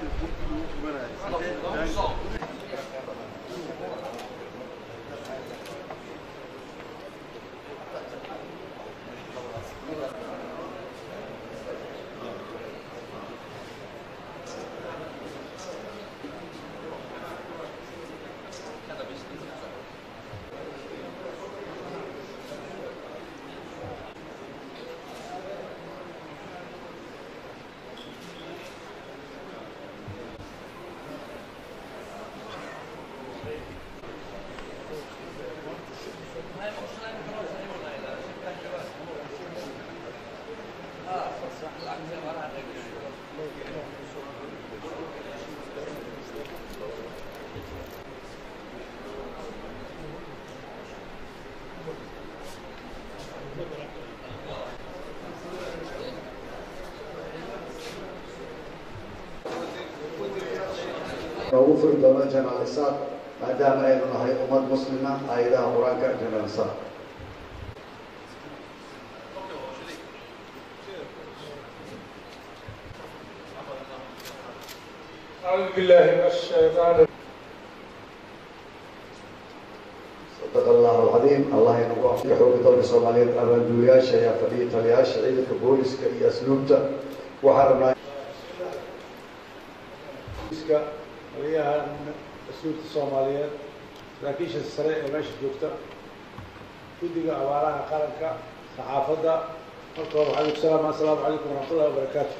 noogu furi doono janaal isaaq maadaama aynu nahay ummad muslima aayadaha qur-aanka janaal isaaq أعوذ بالله من الشيطان صدق الله العظيم الله inagu afka xooga dalka soomaaliyeed abaanduulayaasha ayaa fadhiya taliyayaasha ciidanka booliska iyo asluubta waxaa rabnaa iska taliyaha mas-uulka soomaaliyeed saraakiisha sare ee meesha joogta guddiga abaaraha qaranka saxaafadda marka hore waxaa salaam assalaamu calaykum waraxmatullahi wabarakaatu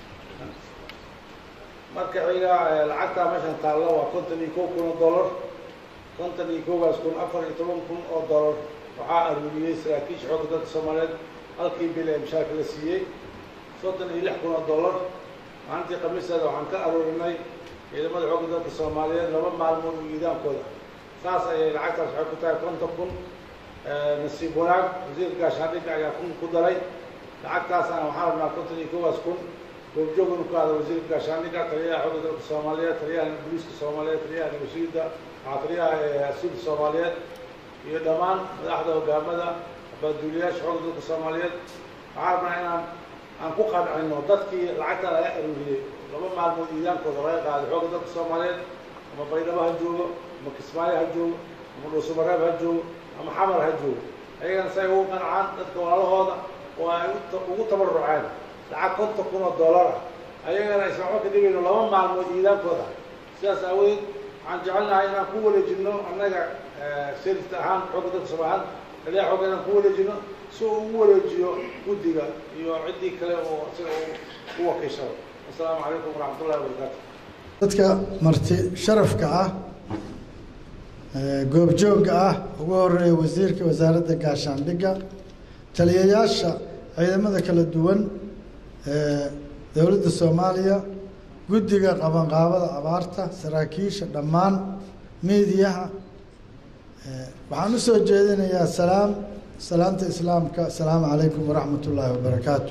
marka xiga lacagtaa meeshan taallo waa konton iyo kow kun oo dollar konton iyo kowgaas kun afar iyo toban kun oo dollar waxaa aruuriyey saraakiisha xoogga dalka soomaaliyeed halkii bil ee mishaarka la siiyey soddon iyo lix kun oo dollar maalintii khamiisteeda waxaan ka aruurinay ciidamada xoogga dalka soomaaliyeed laba maalmood iyo iidaankooda saas ayay lacagtaas waxay ku tahay konton kun nasiib wanaag wasiirka gaashaandhigga ayaa kun ku daray lacagtaasana waxaan rabnaa konton iyo koowaas kun goobjoog inu ka hada wasiirka gaashaandhigga taliyaha xoogga dalka soomaaliyeed taliyaha booliiska soomaaliyeed taliyaha nabashiida waxaa taliyaha asuulka soomaaliyeed iyo dhammaan madaxda hogaamada abaaduuliyaasha xoogga dalka soomaaliyeed waxaan rabnaa inaan aan ku qancino dadkii lacagta laga aruuriyey laba maalmood iidaankooda laga qaaday xoogga dalka soomaaliyeed ama baydhabo ha joogo ama kismaayo ha joogo ama dhuusamareeb ha joogo ama xamar ha joogo ayagana say ugu qancaan dadka walaalahooda oo ay ugu tabaruceen lacag konton kun oo dollar ah ayagana aysan waxba ka dhigayno laba maalmood iidaankooda sidaas aawadeed waxaan jecelnahay inaan ku wareejino annaga serista ahaan xoogga dalka soomaaliyeed taliyaha xoogga inaan ku wareejino si uu ugu wareejiyo guddiga iyo ciddii kale oo isaga u wakiishado assalaamu calaykum waraxmatullahi wabarakaatu dadka marti sharafka ah goobjoogga ah ugu horeeya wasiirka wasaaradda gaashaandhigga taliyayaasha ciidamada kala duwan ee dowladda soomaaliya guddiga qabanqaabada abaarta saraakiisha dhammaan miidiyaha waxaan u soo jeedinayaa salaam salaanta islaamka asalaamu calaykum waraxmat ullaahi wabarakaatu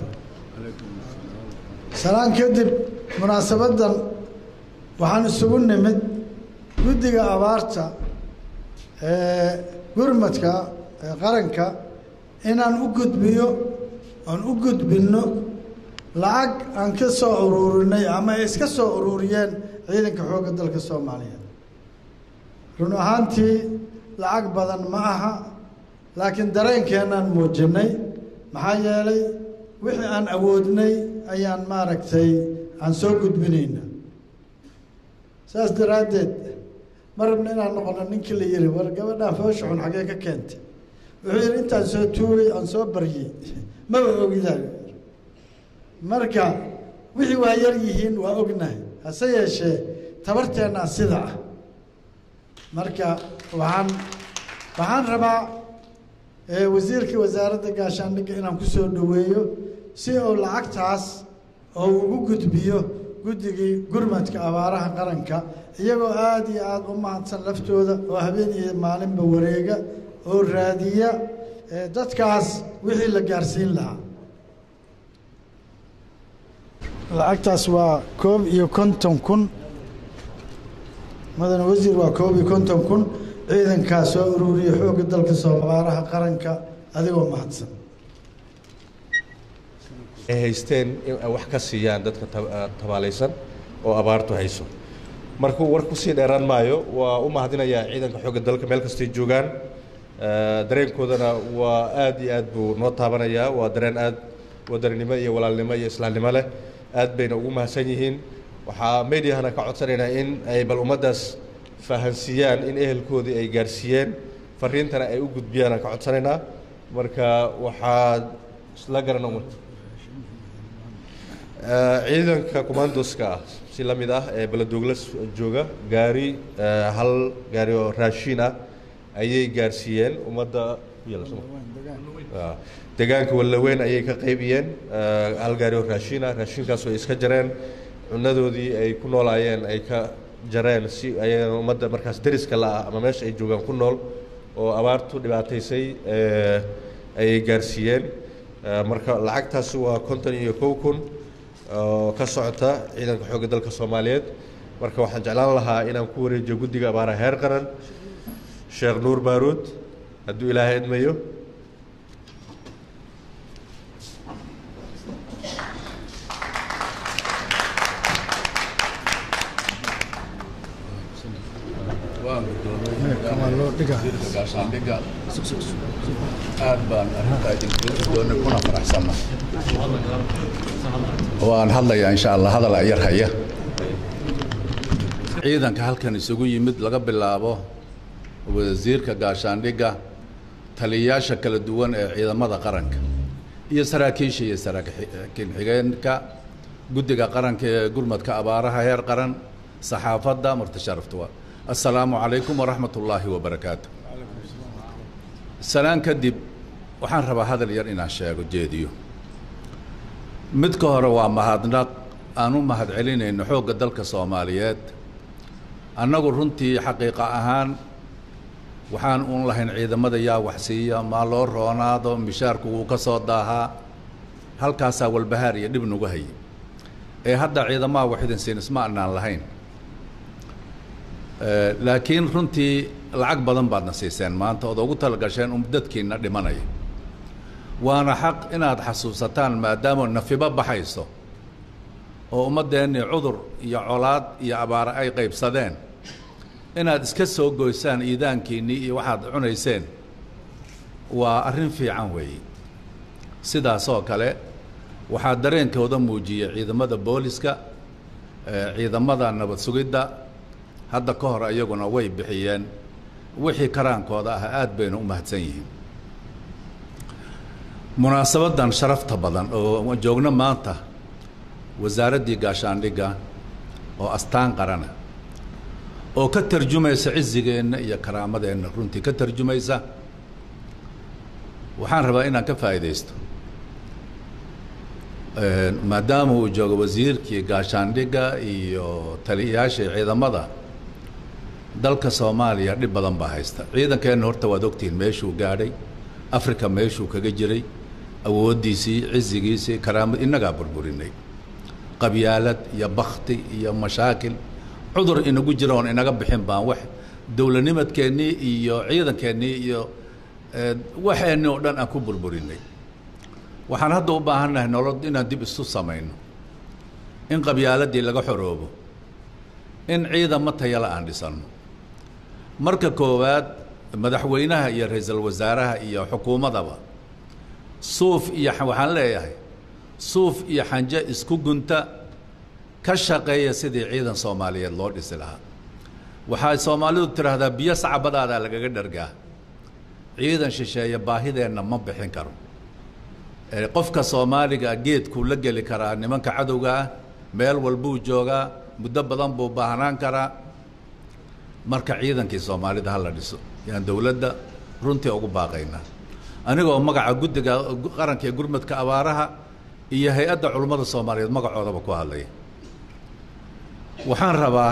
salaan kadib munaasabaddan waxaan isugu nimid guddiga abaarta ee gurmadka ee qaranka inaan u gudbiyo aan u gudbinno lacag aan ka soo uruurinay ama ay iska soo uruuriyeen ciidanka xoogga dalka soomaaliyeed run ahaantii lacag badan ma aha laakiin dareenkeennaan muujinay maxaa yeelay wixii aan awoodnay ayaan maaragtay aan soo gudbinayna saas daraaddeed ma rabna inaan noqono ninkii la yihi war gabadhaan foosha xun xaggee ka keentay wuxuu yidhi intaan soo tuugay aan soo baryey maba ogidaa marka wixii waa yar yihiin waa ognahay hase yeeshee tabarteennaa sida ah marka waxaan waxaan rabaa wasiirka wasaaradda gaashaandhigga inaan ku soo dhoweeyo si uu lacagtaas oo ugu gudbiyo guddigii gurmadka abaaraha qaranka iyagoo aada iyo aada u mahadsan laftooda oo habeen iyo maalinba wareega oo raadiya dadkaas wixii la gaarsiin lahaa lacagtaas waa koob iyo konton kun madane wasiir waa koob iyo konton kun ciidankaa soo uruuriya xoogga dalka soo abaaraha qaranka adigoo mahadsan ay haysteen in ay wax ka siiyaan dadka tabaalaysan oo abaartu hayso markuu war kusii dheeraan maayo waa u mahadinayaa ciidanka xoogga dalka meel kastay joogaan dareenkoodana waa aad iyo aad buu noo taabanayaa waa dareen aad wadaninimo iyo walaalnimo iyo islaamnimo leh aad bayna ugu mahadsan yihiin waxaa mediahana ka codsanaynaa in ay bal ummaddaas fahansiiyaan in ehelkoodii ay gaarsiiyeen fariintana ay u gudbiyaan aan ka codsanaynaa marka waxaa isla garana ciidanka commandoska ah si la mid ah ee baladooglas jooga gaari hal gaari oo raashiin ah ayay gaarsiiyeen ummadda deegaanka wallaweyn ayay ka qaybiyeen hal gaari oo raashiin ah raashiinkaasoo ay iska jareen cunadoodii ay ku noolaayeen ay ka jareen si ay ummadda markaas deriska la-ah ama meesha ay joogaan ku nool oo abaartu dhibaataysay ayay gaarsiiyeen marka lacagtaasi waa konton iyo kow kun oo ka socota ciidanka xoogga dalka soomaaliyeed marka waxaan jeclaan lahaa inaan ku wareejiyo guddiga abaaraha heer qaran sheekh nuur baaruud hadduu ilaahay idmayo gaashaandhiga aad baan arrintaa idinkugu doonay kuna faraxsanna waan hadlayaa insha allah hadal yar haya ciidanka halkan isugu yimid laga bilaabo wasiirka gaashaandhigga taliyayaasha kala duwan ee ciidamada qaranka iyo saraakiisha iyo saraakiin xigeenka guddiga qaranka ee gurmadka abaaraha heer qaran saxaafadda martasharaftuwa assalaamu calaykum waraxmat ullaahi wabarakaatu salaan kadib waxaan rabaa hadal yar inaan sheego jeediyo mid ka hore waa mahadnaq aan u mahad celinayno xoogga dalka soomaaliyeed annagu runtii xaqiiqa ahaan waxaan uun lahayn ciidamada yaa waxsiiya maa loo roonaado mishaarku wuu ka soo daahaa halkaasaa walbahaar iyo dhib nagu hayay ee hadda ciidamaha waxidin siin isma annaan lahayn laakiin runtii lacag badan baadna siiseen maanta ood ugu talagasheen um dadkiina dhimanaya waana xaq inaad xasuusataan maadaama nafibo baxayso oo ummaddeennii cudur iyo colaad iyo abaare ay qaybsadeen inaad iska soo goysaan iidaankiinnii iyo waxaad cunayseen waa arrin fiican weeye sidaasoo kale waxaa dareenkooda muujiyey ciidamada booliska ciidamada nabad sugidda hadda ka hor iyaguna way bixiyeen wixii karaankooda ah aad bayna u mahadsan yihiin munaasabaddan sharafta badan oo joogno maanta wasaaraddii gaashaandhigga oo astaan qarana oo ka tarjumaysa cizigeenna iyo karaamadeenna runtii ka tarjumaysa waxaan rabaa inaan ka faa'iidaysto maadaama uu joogo wasiirkii gaashaandhigga iyo taliyayaashii ciidamada dalka soomaaliya dhib badan baa haysta ciidankeenna horta waad ogtihiin meeshuu gaadhay africa meeshuu kaga jiray awooddiisii cizigiisii karaamad innagaa burburinay qabyaalad iyo bakti iyo mashaakil cudur inagu jira oon inaga bixin baan wax dowladnimadkeennii iyo ciidankeennii iyo waxeennii oo dhan aan ku burburinay waxaan hadda u baahannahay nolol inaan dib isu samayno in qabyaaladii laga xoroobo in ciidamo tayala aan dhisanno marka koowaad madaxweynaha iyo ra-iisul wasaaraha iyo xukuumadaba suuf iyo waxaan leeyahay suuf iyo xanje isku gunta ka shaqeeya sidii ciidan soomaaliyeed loo dhisi lahaa waxay soomaalidu tidhaahdaa biyo sacbadaadaa lagaga dhargaa ciidan shisheeye baahideenna ma bixin karo qofka soomaaliga geedkuu la geli karaa nimanka cadowga ah meel walbuu joogaa muddo badan buu baahnaan karaa marka ciidankii soomaalida hala dhiso yaan dowladda runtii ugu baaqaynaa anigoo magaca guddiga qaranka ee gurmadka abaaraha iyo hay-adda culummada soomaaliyeed magacoodaba ku hadlaya waxaan rabaa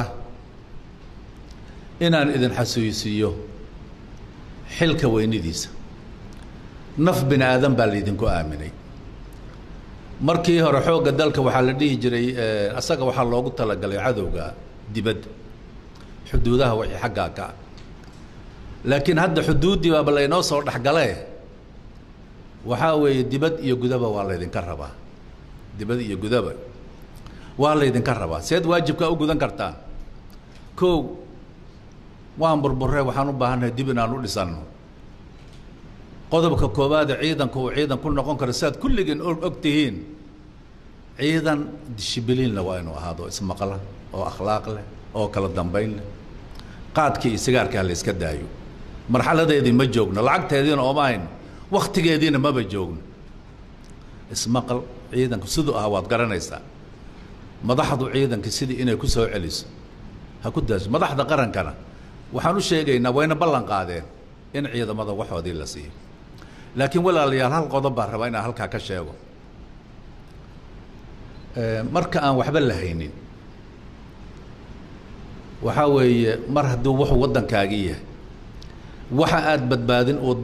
inaan idin xasuusiiyo xilka weynidiisa naf bini aadan baa laydinku aaminay markii hore xoogga dalka waxaa la dhihi jiray asaga waxaa loogu talagalay cadowga dibadda xuduudaha wixii xaggaa ka laakiin hadda xuduuddii baaba laynoo soo dhexgalee waxaa weeye dibad iyo gudaba waa laydinka rabaa dibad iyo gudaba waa laydinka rabaa seed waajibkaa u gudan kartaan kow waan burburre waxaan u baahannahay dib inaan u dhisanno qodobka koowaade ciidanku uu ciidan ku noqon karo siaad kulligiin og tihiin ciidan dishibiliinle waa inuu ahaado ismaqla oo akhlaaq leh oo kala dambayn leh qaadkii iyo sigaarkaa la iska daayo marxaladeedii ma joogno lacagteediina ooma hayno wakhtigeediina maba joogno ismaqal ciidanku siduu ahaa waad garanaysaa madaxdu ciidanka sidii inay ku soo celiso ha ku daaso madaxda qarankana waxaan u sheegaynaa wayna ballan qaadeen in ciidamada waxoodii la siiyo laakiin walaalayaal hal qodob baan rabaa inaan halkaa ka sheego marka aan waxba la haynin waxaa weeye mar hadduu wuxuu waddankaagii yahay waxa aad badbaadin uu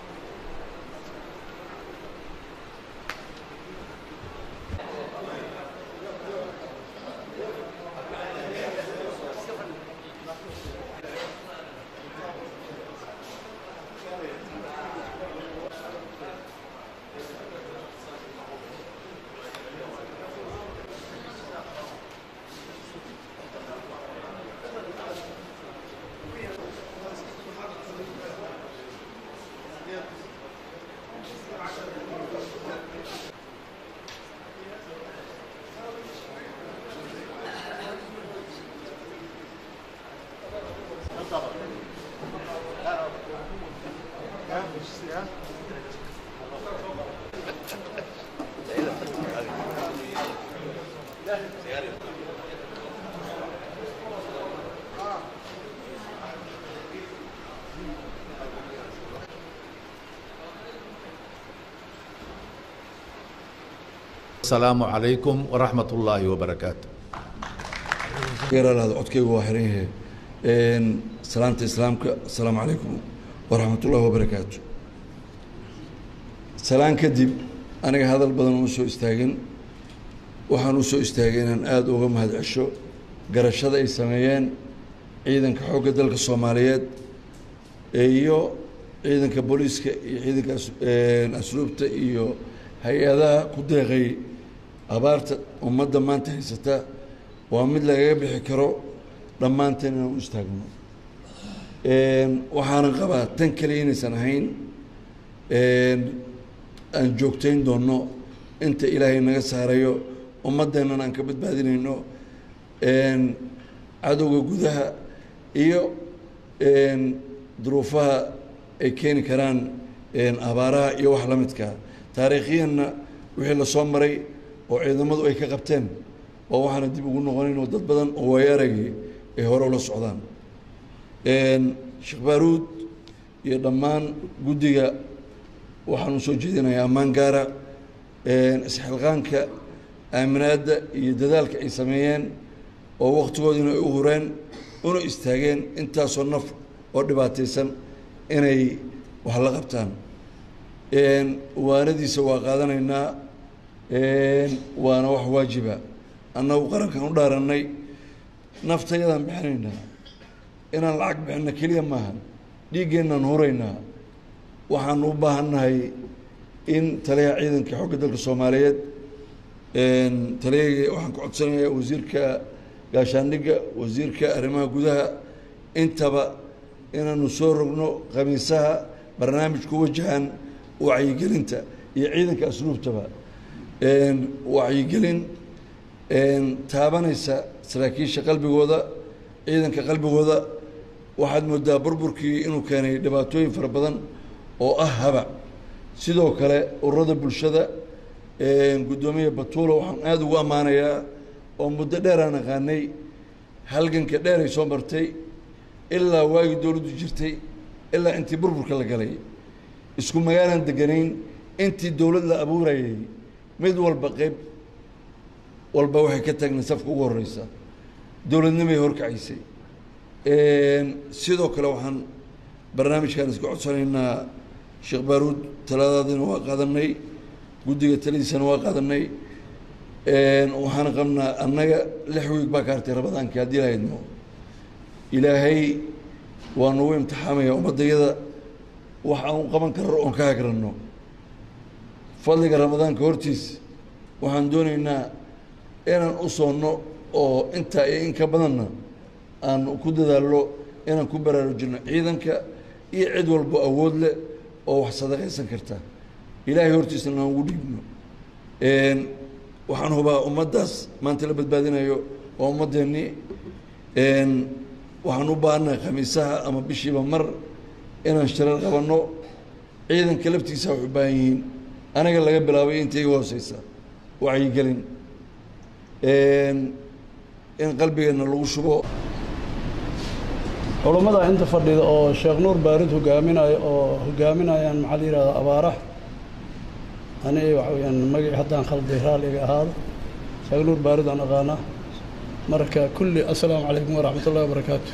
السلام عليكم ورحمة الله وبركاته geeralaada codkaygu waa xiran yahay salaanta islaamka asalaamu calaykum waraxmat ullahi wabarakaatu salaan kadib aniga hadal badan uma soo istaagin waxaan u soo istaagay inaan aada uga mahad cesho garashada ay sameeyeen ciidanka xoogga dalka soomaaliyeed iyo ciidanka booliiska iyo ciidanka asluubta iyo hay-adaha ku deeqay abaarta ummadda maanta haysata waa mid lagaga bixi karo dhammaanteen inaan u istaagno waxaanan qabaa tan keliya inaysan ahayn aan joogtayn doonno inta ilaahay naga saarayo ummaddeennan aan ka badbaadinayno cadowga gudaha iyo duruufaha ay keeni karaan abaaraha iyo wax la midkaa taariikhiyanna wixii la soo maray oo ciidamadu ay ka qabteen oo waxaana dib ugu noqonayn oo dad badan oo waayaaragii ay hore ula socdaan sheekh baaruud iyo dhammaan guddiga waxaanu soo jeedinayaa ammaan gaara isxilqaanka aaminaadda iyo dadaalka ay sameeyeen oo wakhtigoodiina ay u hureen una istaageen intaasoo naf oo dhibaataysan inay wax la qabtaan waanadiisa waa qaadanaynaa waana wax waajiba annagu qarankan u dhaarannay naftayadaan bixinaynaa inaan lacag bixinna keliya maaha dhiiggeenaan huraynaa waxaanu u baahannahay in taliyaha ciidanka xogga dalka soomaaliyeed taliyahayga waxaan ku codsanayaa wasiirka gaashaandhigga wasiirka arrimaha gudaha intaba inaanu soo rogno khamiisaha barnaamij ku wajahan wacyigelinta iyo ciidanka asluubtaba wacyigelin taabanaysa saraakiisha qalbigooda ciidanka qalbigooda waxaad moodaa burburkii inuu keenay dhibaatooyin fara badan oo ah habac sidoo kale ururada bulshada guddoomiya batuulo waxaan aada ugu ammaanayaa oo muddo dheer aan aqaanay halganka dheer ay soo martay ilaa waagii dowladdu jirtay ilaa intii burburka la galay isku magaalaan deganayn intii dowlad la abuurayay mid walba qeyb walba waxay ka taagnay safka ugu horeysa dowladnimay horkacaysay sidoo kale waxaan barnaamijkan iska codsanaynaa sheekh baaruud taladaadiina waa qaadanay guddiga taladiisana waa qaadanay waxaan qabnaa annaga lix wiig baa ka hartay rabadaankii haddii lahaydno ilaahay waa nagu imtixaamaya ummaddayada wax aan u qaban karo oon ka hagranno fadliga ramadaanka hortiis waxaan doonaynaa inaan u soonno oo intaa iyo in ka badanna aan ku dadaallo inaan ku baraarujino ciidanka iyo cid walbo awood leh oo wax sadaqaysan karta ilaahay hortiisana aan ugu dhiibno waxaan hubaa ummaddaas maanta la badbaadinayo waa ummaddeennii waxaan u baahannahay khamiisaha ama bishiiba mar inaan shirar qabanno ciidanka laftiisa wax u baahan yihiin aniga laga bilaabay inta iga hooseysa wacyigelin in qalbigeenna lagu shubo culummada inta fadhida oo sheekh nuur baarid hogaaminayo oo hogaaminayaan maxaa la yidhahda abaaraha ani waxa weyaan magaci haddaan khalday raaliga ahaado sheekh nuur baarid aan aqaanaa marka kulli assalaamu calaykum waraxmat ullahi wabarakaatu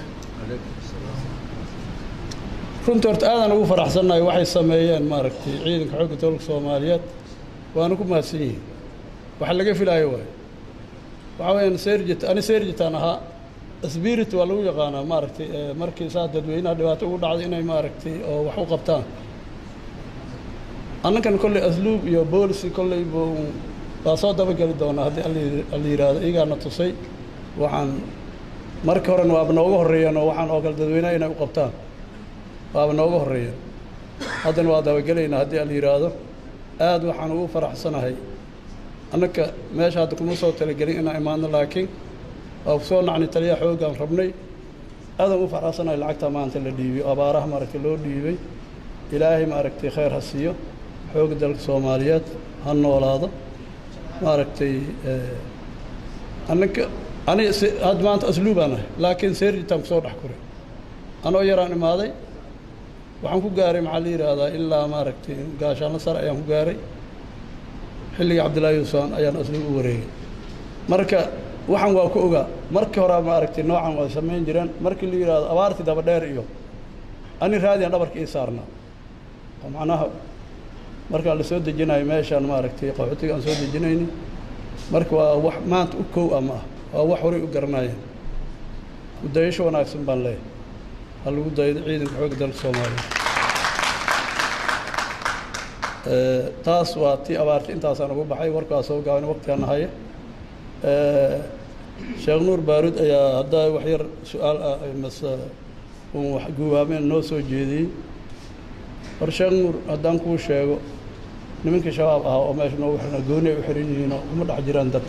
runtii horta aadaan ugu faraxsannahay waxay sameeyeen maaragtay ciidanka xoogga dowlka soomaaliyeed waana ku mahadsan yihiin waxa laga filaayo waayo waxaa weyaan serjit ani serjitaan ahaa spirit waa lagu yaqaanaa maaragtay markii saa dadweynaha dhibaato ugu dhacday inay maaragtay oo wax u qabtaan annakan kolley asluub iyo boolisi kolley bu waa soo dabageli doonaa haddii alla yidhaahdo iyagaana tusay waxaan markii horena waaba nooga horreeyeen oo waxaan oo kale dadweynaha inay u qabtaan waaba nooga horreeyeen haddana waa dabagelaynaa haddii alla yidhaahdo aad waxaan ugu faraxsanahay annaka meesha hadda kuma soo talagelin inaan imaadno laakiin waa ku soo nacnay taliya xooggaan rabnay aadaan ugu faraxsanahay lacagtaa maanta la dhiibay abaaraha maaragtay loo dhiibay ilaahay maaragtay khayr ha siiyo xoogga dalka soomaaliyeed ha noolaado maaragtay annaka ani hadda maanta asluubaan ahay laakiin seerjitaan kusoo dhex koray anoo yaraan imaaday waxaan ku gaaray maxaa la yidhaahdaa ilaa maaragtay gaashaanla sare ayaan ku gaaray xilligii cabdillaahi yuusufan ayaan asluub u wareegay marka waxaan waa ku ogaa markii horaa maaragtay noocan waa samayn jireen markii la yidhaahdo abaartii daba dheer iyo ani raadiyan dhabarka ii saarnaa oo macnaha markaa la soo dejinayo meeshaan maaragtay qaxootiga aan soo dejinayni marka waa wax maanta u kow ah ma ah waa wax horay u garanayeen udayasho wanaagsan baan leeyahay ha lagu daydo ciidanka xoogga dalka soomaaliya taas waa tii abaartay intaasaan ugu baxay warkaa soo gaaban waqtigaan haya sheekh nuur baarud ayaa haddaa wax yar su-aal ah mase un wax guwaameen noo soo jeediyey hor sheekh nuur haddaan kuu sheego nimankii shabaab ahaa oo meesha noogu xirna gooni ay u xiran yihiinoo kuma dhex jiraan dadka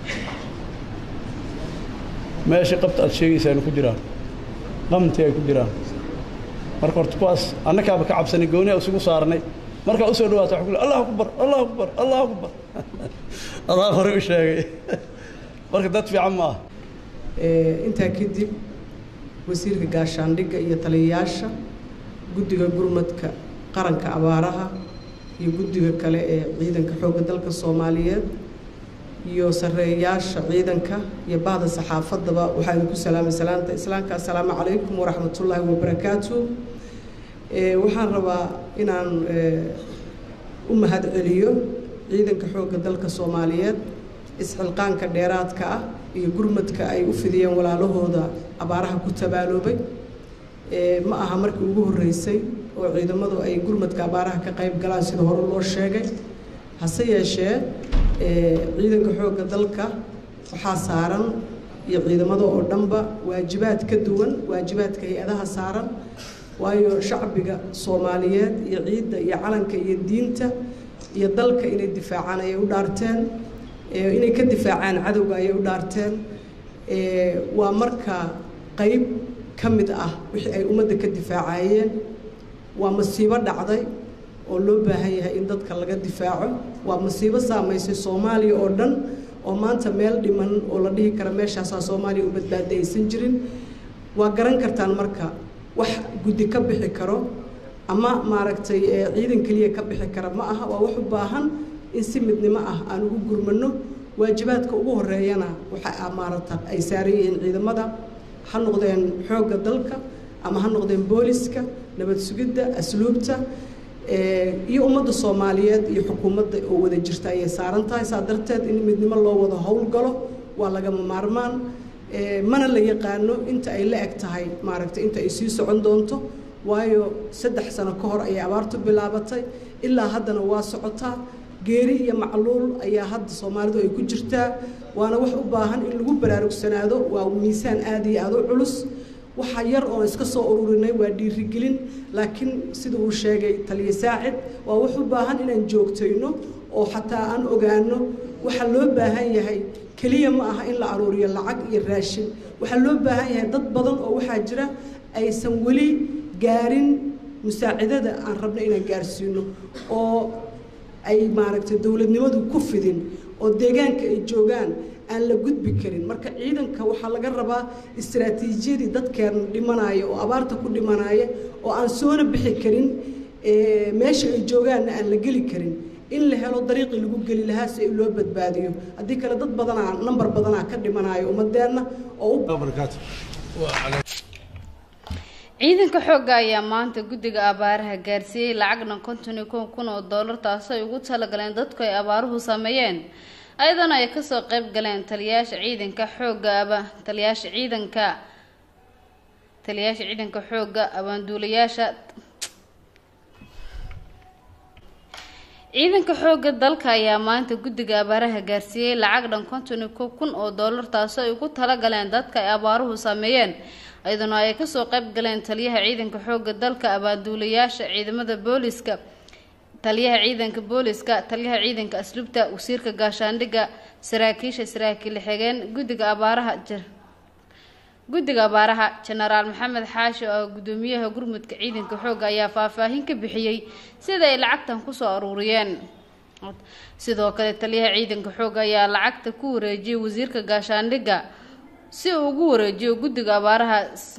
meeshii qabta aad sheegaysaan ku jiraan qamtii ay ku jiraan marka horta kuwaas annakaaba ka cabsanay gooni a isugu saarnay markaa usoo dhawaata wa ku allah akbar allah akbar allah akbar adaa horey u sheegay marka dad fiican ma ah intaa kadib wasiirka gaashaandhigga iyo taliyayaasha guddiga gurmadka qaranka abaaraha iyo guddiga kale ee ciidanka xoogga dalka soomaaliyeed iyo sareeyaasha ciidanka iyo bahda saxaafaddaba waxaa idinku salaamay salaanta islaamka assalaamu calaykum waraxmatullaahi wabarakaatu waxaan rabaa inaan u mahad celiyo ciidanka xoogga dalka soomaaliyeed isxilqaanka dheeraadka ah iyo gurmadka ay u fidiyeen walaalahooda abaaraha ku tabaaloobay ma aha markii ugu horreysay oo ciidamadu ay gurmadka abaaraha ka qayb galaan sida hore loo sheegay hase yeeshee ciidanka xoogga dalka waxaa saaran iyo ciidamada oo dhanba waajibaad ka duwan waajibaadka hay-adaha saaran waayo shacbiga soomaaliyeed iyo ciidda iyo calanka iyo diinta iyo dalka inay difaacaan ayay u dhaarteen inay ka difaacaan cadowga ayay u dhaarteen waa marka qayb ka mid ah wixii ay ummadda ka difaacayeen waa masiibo dhacday oo loo baahan yahay in dadka laga difaaco waa masiibo saamaysay soomaaliya oo dhan oo maanta meel dhiman oo la dhihi kara meeshaasaa soomaaliya u badbaada aysan jirin waa garan kartaan marka wax guddi ka bixi karo ama maaragtay ciidan keliya ka bixi kara ma aha waa wax u baahan in si midnimo ah aan ugu gurmano waajibaadka ugu horeeyana waxa maarata ay saaran yihiin ciidamada ha noqdeen xoogga dalka ama ha noqdeen booliska nabad sugidda asluubta iyo ummadda soomaaliyeed iyo xukuumadda oo wada jirta ayay saaran tahay saa darteed in midnimo loo wada howlgalo waa lagama maarmaan mana la yaqaano inta ay la eg tahay maaragtay inta ay sii socon doonto waayo saddex sano ka hor ayay abaartu bilaabatay ilaa haddana waa socotaa geeri iyo macluul ayaa hadda soomaalidu ay ku jirtaa waana wax u baahan in lagu baraarugsanaado waa miisaan aada iyo aada u culus waxa yar oon iska soo ururinay waa dhiirigelin laakiin sida uu sheegay taliya saacid waa wax u baahan inaan joogtayno oo xataa aan ogaano waxaa loo baahan yahay keliya ma aha in la aruuriyo lacag iyo raashin waxaa loo baahan yahay dad badan oo waxaa jira aysan weli gaarin musaacidada aan rabno inaan gaarsiino oo ay maaragtay dowladnimadu ku fidin oo deegaanka ay joogaan aan la gudbi karin marka ciidanka waxaa laga rabaa istaraatiijiyadii dadkeena dhimanaya oo abaarta ku dhimanaya oo aan soona bixi karin meesha ay joogaanna aan la geli karin in la helo dariiqii lagu geli lahaa si loo badbaadiyo haddii kale dad badanaa nambar badanaa ka dhimanayo ummadeenna oo u ciidanka xoogga ayaa maanta guddiga abaaraha gaarsiiyey lacag dhan konton iyo kow kun oo doolar taasoo ay ugu talagaleen dadku ay abaaruhu sameeyeen ayadana ay kasoo qeyb galeen taliyayaasha ciidanka xoogga aba taliyayaasha ciidanka taliyayaasha ciidanka xoogga abaanduulayaasha ciidanka xoogga dalka ayaa maanta guddiga abaaraha gaarsiiyey lacag dhan konton iyo kow kun oo doolar taasoo ay ugu talagaleen dadka ay abaaruhu sameeyeen iyaduna ay kasoo qeyb galeen taliyaha ciidanka xoogga dalka abaanduulayaasha ciidamada booliska taliyaha ciidanka booliska taliyaha ciidanka asluubta wasiirka gaashaandhigga saraakiisha saraakiil xigeen guddiga abaaraha guddiga abaaraha jenaraal maxamed xaashi oo gudoomiyaha gurmudka ciidanka xoogga ayaa faahfaahin ka bixiyey sida ay lacagtan kusoo aruuriyeen sidoo kale taliyaha ciidanka xoogga ayaa lacagta ku wareejiyey wasiirka gaashaandhigga si uu ugu wareejiyo guddiga abaaraha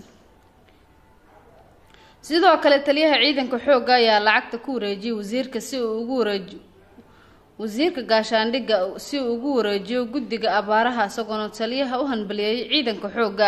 sidoo kale taliyaha ciidanka xoogga ayaa lacagta ku wareejiyey wasiirka si uu ugu wareejiyo wasiirka gaashaandhigga si uu ugu wareejiyo guddiga abaaraha isagoona taliyaha u hanbaliyeeyay ciidanka xoogga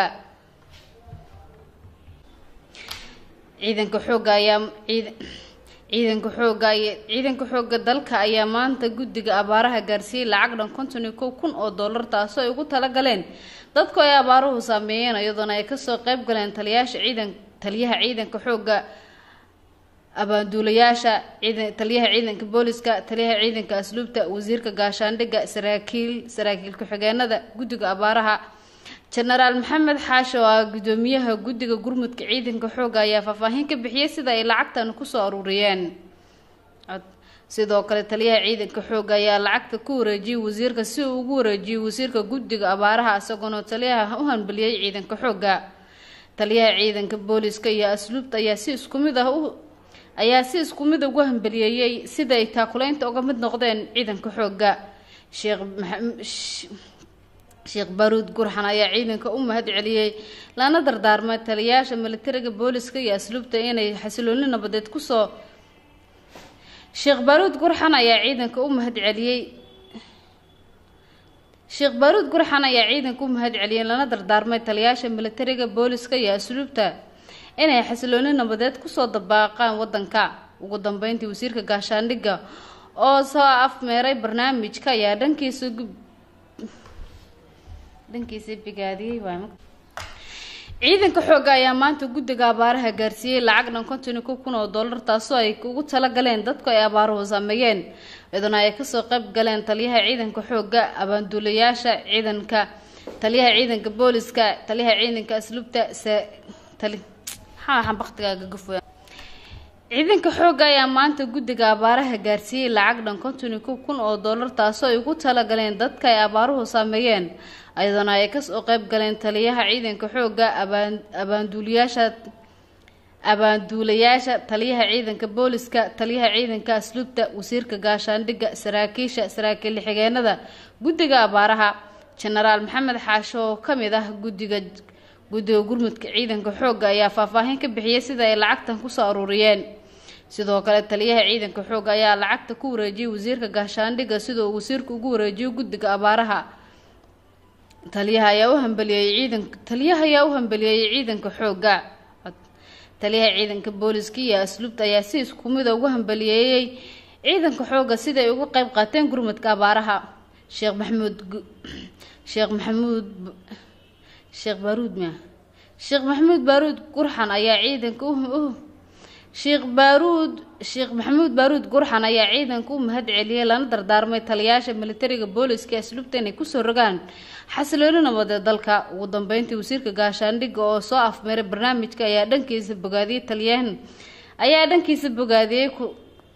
ciidanka xoogga ayaa ciidanka xoogga ciidanka xoogga dalka ayaa maanta guddiga abaaraha gaarsiiyey lacag dhan konton iyo kow kun oo doolar taasoo ay ugu talagaleen dadku ay abaaruhu saameeyeen iyadoona ay kasoo qeyb galeen taliyayaasha ciidan taliyaha ciidanka xoogga abaanduulayaasha ciidan taliyaha ciidanka booliska taliyaha ciidanka asluubta wasiirka gaashaandhigga saraakiil saraakiil ku-xigeenada guddiga abaaraha jenaraal maxamed xaashi oo ah gudoomiyaha guddiga gurmudka ciidanka xoogga ayaa faahfaahin ka bixiyey sida ay lacagtan kusoo aruuriyeen sidoo kale taliyaha ciidanka xoogga ayaa lacagta ku wareejiyey wasiirka si uu ugu wareejiyey wasiirka guddiga abaaraha isagoona taliyaha u hanbaliyey ciidanka xoogga taliyaha ciidanka booliska iyo asluubta ayaa si isku mid ah u ayaa si isku mid ugu hambaliyeeyey sida ay taakuleynta uga mid noqdeen ciidanka xoogga sheekh sheekh baruud gurxan ayaa ciidanka u mahad celiyey lana dardaarmay taliyayaasha militariga booliska iyo asluubta inay xasilooni nabadeed kusoo sheekh baruud gurxan ayaa ciidanka u mahad celiyey sheekh baruud gurxan ayaa ciidanka u mahad celiyey lana dardaarmay taliyayaasha militariga booliska iyo asluubta inay xasilooni nabadeed kusoo dabaaqaan wadanka ugu dambeyntii wasiirka gaashaandhigga oo soo afmeeray barnaamijka ayaa dhankiisa dhankiisa bigaadiyey waay ciidanka xoogga ayaa maanta guddiga abaaraha gaarsiiyey lacag dhan konton iyo kow kun oo dollar taasoo ay ugu talagaleen dadku ay abaaruhu saameeyeen iyaduna ay kasoo qayb galeen taliyaha ciidanka xoogga abaanduulayaasha ciidanka taliyaha ciidanka booliska taliyaha ciidanka asluubta tali maxaa waxaan baktigaaga gafoya ciidanka xoogga ayaa maanta guddiga abaaraha gaarsiiyey lacag dhan konton iyo kow kun oo dollar taasoo ay ugu talagaleen dadka ay abaaruhu saameeyeen iyadana ay kasoo qayb galeen taliyaha ciidanka xoogga abaan abaanduulayaasha abaanduulayaasha taliyaha ciidanka booliska taliyaha ciidanka asluubta wasiirka gaashaandhigga saraakiisha saraakiil xigeenada guddiga abaaraha jenaraal maxamed xaasho oo ka mid ah guddiga guddiga gurmudka ciidanka xoogga ayaa faahfaahin ka bixiyey sida ay lacagtan kusoo aruuriyeen sidoo kale taliyaha ciidanka xoogga ayaa lacagta ku wareejiyey wasiirka gaashaandhigga sida uu wasiirka ugu wareejiyo guddiga abaaraha taliyaha ayaa u hambaliyeeyey ciidanka taliyaha ayaa u hambaliyeeyey ciidanka xoogga taliyaha ciidanka booliska iyo asluubta ayaa si isku mid ugu hambaliyeeyey ciidanka xoogga siday uga qayb qaateen gurmudka abaaraha sheekh maxamuud sheekh maxamuud sheekh baaruud mia sheekh maxamuud baaruud gurxan ayaa ciidanka u sheekh baaruud sheekh maxamuud baaruud gurxan ayaa ciidanka u mahad celiyey lana dardaarmay taliyayaasha militariga booliska ee asluubta inay kusoo rogaan xasilooni nabadeed dalka ugu dambeyntii wasiirka gaashaandhigga oo soo afmeeray barnaamijka ayaa dhankiisa bogaadiyey taliyahan ayaa dhankiisa bogaadiyey ku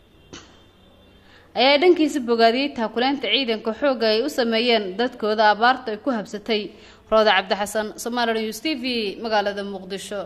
ayaa dhankiisa bogaadiyey taakuleynta ciidanka xoogga ay u sameeyeen dadkooda abaarta ay ku habsatay rooda cabdixasan somaali news t v magaalada muqdisho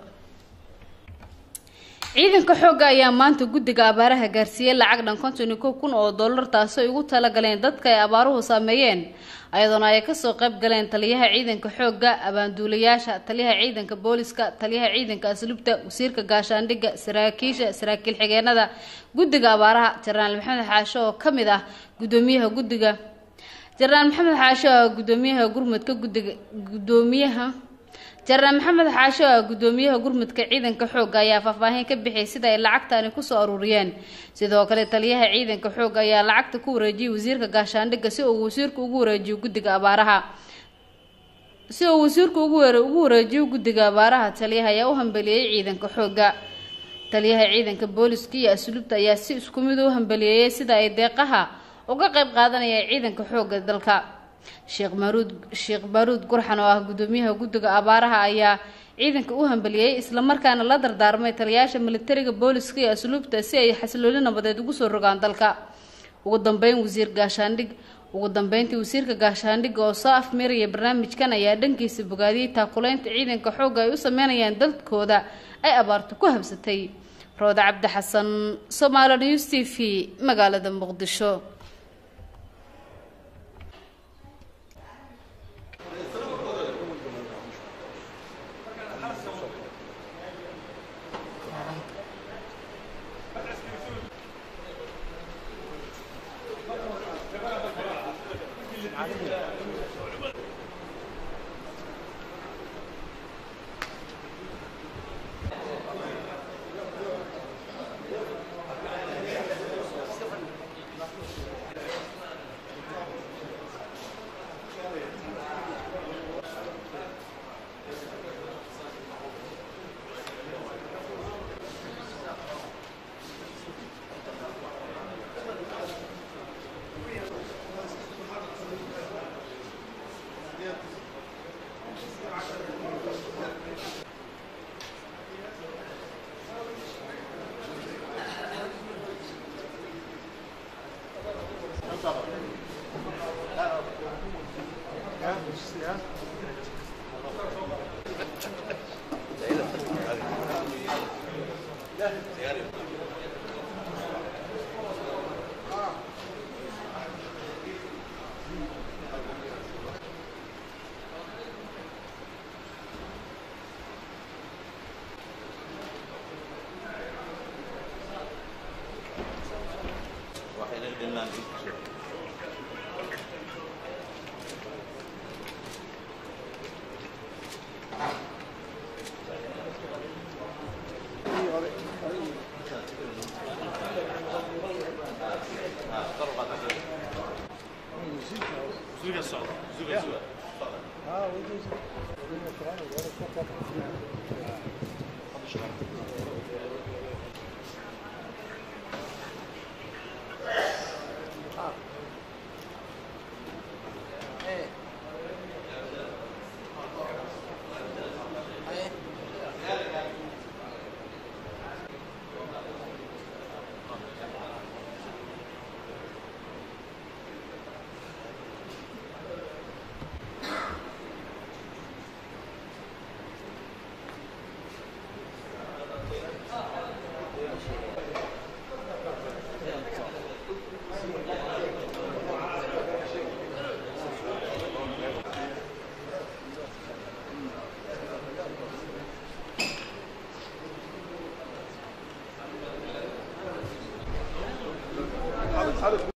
ciidanka xoogga ayaa maanta guddiga abaaraha gaarsiiyey lacag dhan konton iyo kow kun oo dollar taasoo ay ugu talagaleen dadka ay abaaruhu saameeyeen ayadoona ay kasoo qayb galeen taliyaha ciidanka xoogga abaanduulayaasha taliyaha ciidanka booliska taliyaha ciidanka asluubta wasiirka gaashaandhigga saraakiisha saraakiil xigeenada guddiga abaaraha jenaraal maxamed xaasho oo ka mid ah gudoomiyaha guddiga jenaraal maxamed xaasho oo gudoomiyaha gurmudka guddiga gudoomiyaha jenaraal maxamed xaasho oo gudoomiyaha gurmudka ciidanka xoogga ayaa faahfaahin ka bixiyay sida ay lacagtani kusoo aruuriyeen sidoo kale taliyaha ciidanka xoogga ayaa lacagta ku wareejiyey wasiirka gaashaandhigga si uu wasiirku ugu wareejiyo guddiga abaaraha si uu wasiirku ugu ugu wareejiyo guddiga abaaraha taliyaha ayaa u hambeliyey ciidanka xoogga taliyaha ciidanka booliska iyo asluubta ayaa si isku mid u hambaliyeeyey sida ay deeqaha uga qayb qaadanayaan ciidanka xoogga dalka sheekh maaruud sheekh baaruud gurxan oo ah gudoomiyaha guddiga abaaraha ayaa ciidanka u hambaliyey islamarkaana la dardaarmay taliyayaasha militariga booliska iyo asluubta si ay xasilooni nabadeed ugu soo rogaan dalka ugu dambeyn wasiir gaashaandhig ugu dambeyntii wasiirka gaashaandhigga oo soo afmeeraya barnaamijkan ayaa dhankiisa bogaadiyey taakuleynta ciidanka xoogga ay u sameynayaan dalkooda ay abaartu ku habsatay rooda cabdi xasan somaali news t v magaalada muqdisho